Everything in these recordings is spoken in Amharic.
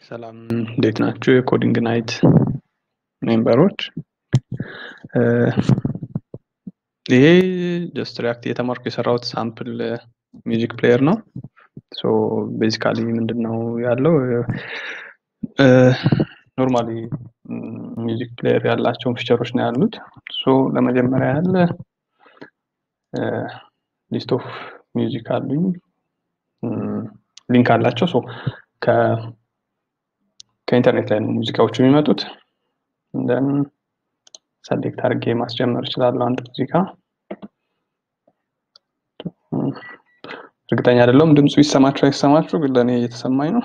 ሰላም እንዴት ናችሁ? የኮዲንግ ናይት ሜምበሮች። ይሄ ጀስት ሪያክት እየተማርኩ የሰራሁት ሳምፕል ሚውዚክ ፕሌየር ነው። ሶ ቤዚካሊ ምንድን ነው ያለው ኖርማሊ ሚውዚክ ፕሌየር ያላቸውን ፊቸሮች ነው ያሉት። ሶ ለመጀመሪያ ያህል ሊስት ኦፍ ሚውዚክ አሉኝ ሊንክ አላቸው። ሶ ከኢንተርኔት ላይ ነው ሙዚቃዎቹ የሚመጡት። እንደን ሰሌክት አድርጌ ማስጀመር እችላለሁ አንድ ሙዚቃ። እርግጠኛ አይደለሁም ድምፁ ይሰማችሁ አይሰማችሁ፣ ግን ለእኔ እየተሰማኝ ነው።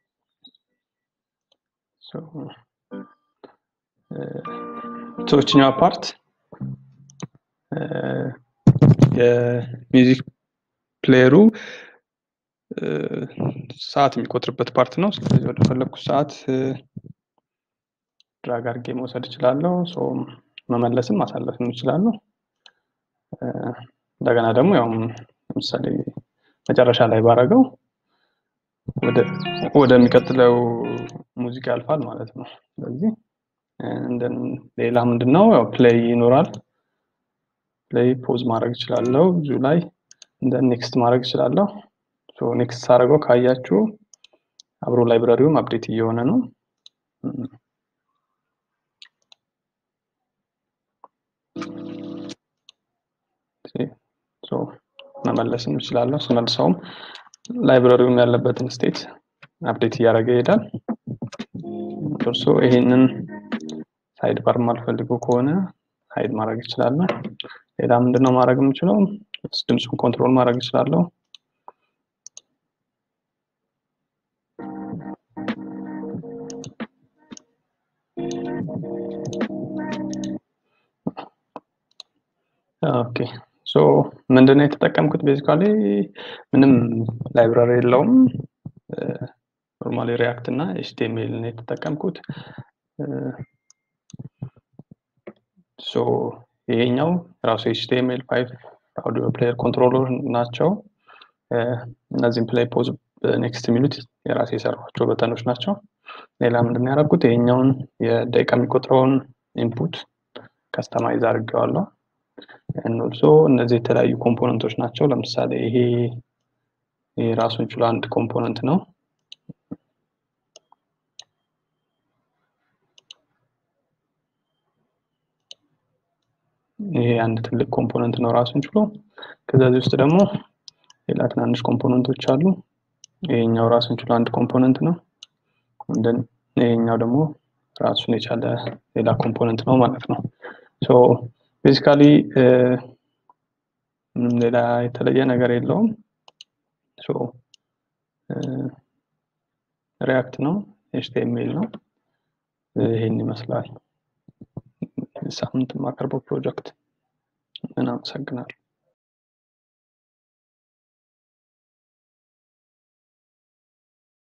ሶችኛዋ ፓርት የሚውዚክ ፕሌየሩ ሰዓት የሚቆጥርበት ፓርት ነው። ስለዚህ ወደ ፈለግኩት ሰዓት ድራግ አድርጌ መውሰድ እችላለሁ። መመለስም ማሳለፍም እችላለሁ። እንደገና ደግሞ ያው ለምሳሌ መጨረሻ ላይ ባረገው ወደሚቀጥለው ሙዚቃ ያልፋል ማለት ነው። ስለዚህ ሌላ ምንድን ነው ያው ፕሌይ ይኖራል። ፕሌይ ፖዝ ማድረግ እችላለሁ። ብዙ ላይ እንደ ኔክስት ማድረግ እችላለሁ። ኔክስት ሳደርገው ካያችሁ አብሮ ላይብራሪውም አፕዴት እየሆነ ነው። መመለስም እችላለሁ። ስመልሰውም ላይብራሪውም ያለበትን ስቴት አፕዴት እያደረገ ይሄዳል። እርሶ ይሄንን ሳይድ ባር ማልፈልገው ከሆነ ሀይድ ማድረግ እችላለሁ። ሌላ ምንድነው ማድረግ የምችለው? ድምፁን ኮንትሮል ማድረግ እችላለሁ። ኦኬ ሶ ምንድነው የተጠቀምኩት? ቤዚካሊ ምንም ላይብራሪ የለውም። ኖርማሊ ሪያክት እና ኤችቲኤምኤል ነው የተጠቀምኩት። ሶ ይሄኛው ራሱ ኤችቲኤምኤል ፋይቭ አውዲዮ ፕሌየር ኮንትሮለር ናቸው። እነዚህም ፕሌይ ፖዝ ኔክስት የሚሉት የራሴ የሰሯቸው በተኖች ናቸው። ሌላ ምንድን ያደረጉት ይሄኛውን የደቂቃ የሚቆጥረውን ኢንፑት ከስተማይዝ አድርጌዋለሁ። ኦልሶ እነዚህ የተለያዩ ኮምፖነንቶች ናቸው። ለምሳሌ ይሄ ይሄ ራሱን ችሎ አንድ ኮምፖነንት ነው። ይሄ አንድ ትልቅ ኮምፖነንት ነው ራሱን ችሎ። ከዚህ ውስጥ ደግሞ ሌላ ትናንሽ ኮምፖነንቶች አሉ። ይሄኛው ራሱን ችሎ አንድ ኮምፖነንት ነው። ይሄኛው ደግሞ ራሱን የቻለ ሌላ ኮምፖነንት ነው ማለት ነው። ሶ ቤዚካሊ ሌላ የተለየ ነገር የለውም። ሶ ሪያክት ነው፣ ኤችቲኤምኤል ነው። ይሄን ይመስላል ሳምንት የማቀርበው ፕሮጀክት። እናመሰግናለሁ።